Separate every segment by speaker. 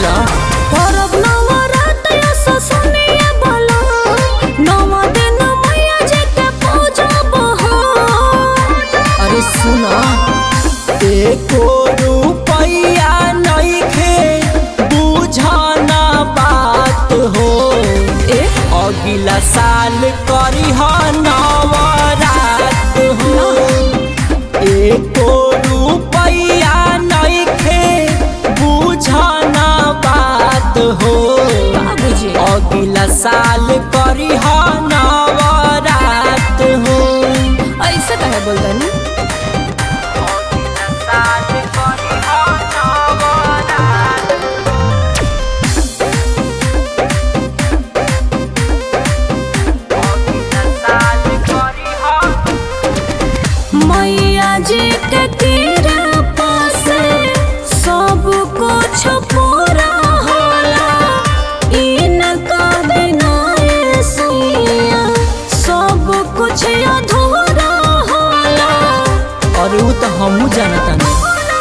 Speaker 1: बोला
Speaker 2: परब नवरात असो सुनिए बोलो नव दिन मैया जी के पूजब हो
Speaker 1: अरे सुना एको रुपैया नइखे बुझना बात हो
Speaker 2: ए
Speaker 1: अगिला साल करी नवरात हो एको रुपैया नइखे बुझना बात हो
Speaker 2: बाबूजी
Speaker 1: अगिला साल करी नवरात हो
Speaker 2: ऐसे कहे बोलतनी
Speaker 1: साल करी नवरात साल करी
Speaker 2: मैया जी के कृपा से सब कुछ पूरा होला इनका बिना ये सैया सब कुछ अधूरा होला
Speaker 1: और उ तो हमू जानता नहीं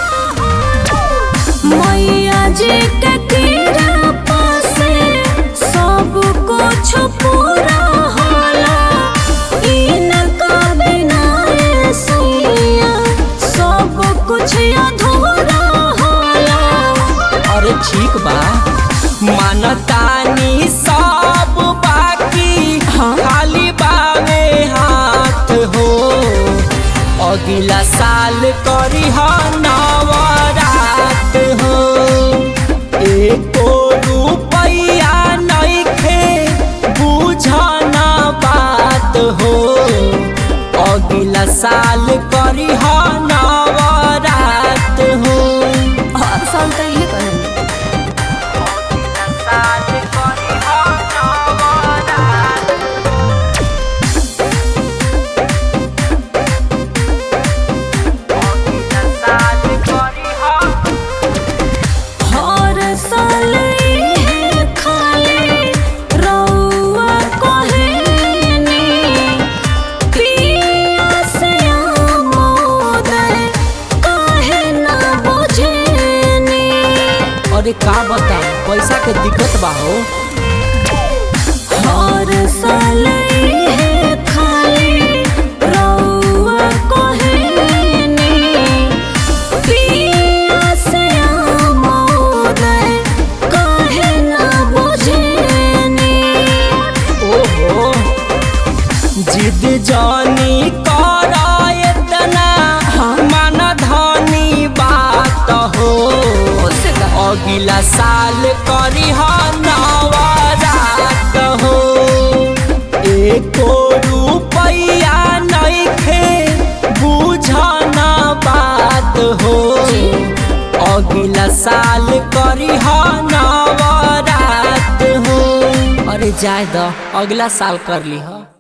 Speaker 2: मैया जी के कृपा से सब कुछ पूरा होला इनका बिना ये सैया सब कुछ अधूरा होला
Speaker 1: अरे ठीक बा मानतानी सब बाकी
Speaker 2: हाँ।
Speaker 1: खाली बावे हाथ हो अगला साल करी नवरात हो एको रुपैया नइखे बुझना बात हो अगला साल करी नवरात हो
Speaker 2: हर साल तो ये कहेंगे
Speaker 1: साल करी नवरात साल करी
Speaker 2: हर साल ये खाली रउआ कहेनी पिया से आमोदर काहे ना बुझेनी
Speaker 1: अरे का बता पैसा के दिक्कत बा हो
Speaker 2: हर साल ये खाली रउआ कहेनी पिया से आमोदर काहे ना बुझेनी
Speaker 1: ओहो जिद जानी करा इतना मन धनी बात हो
Speaker 2: उससे का
Speaker 1: अगला साल करी नवरात हो एको रुपैया नइखे बुझना बात हो अगला साल करी नवरात हो अरे जाए द अगला साल कर ली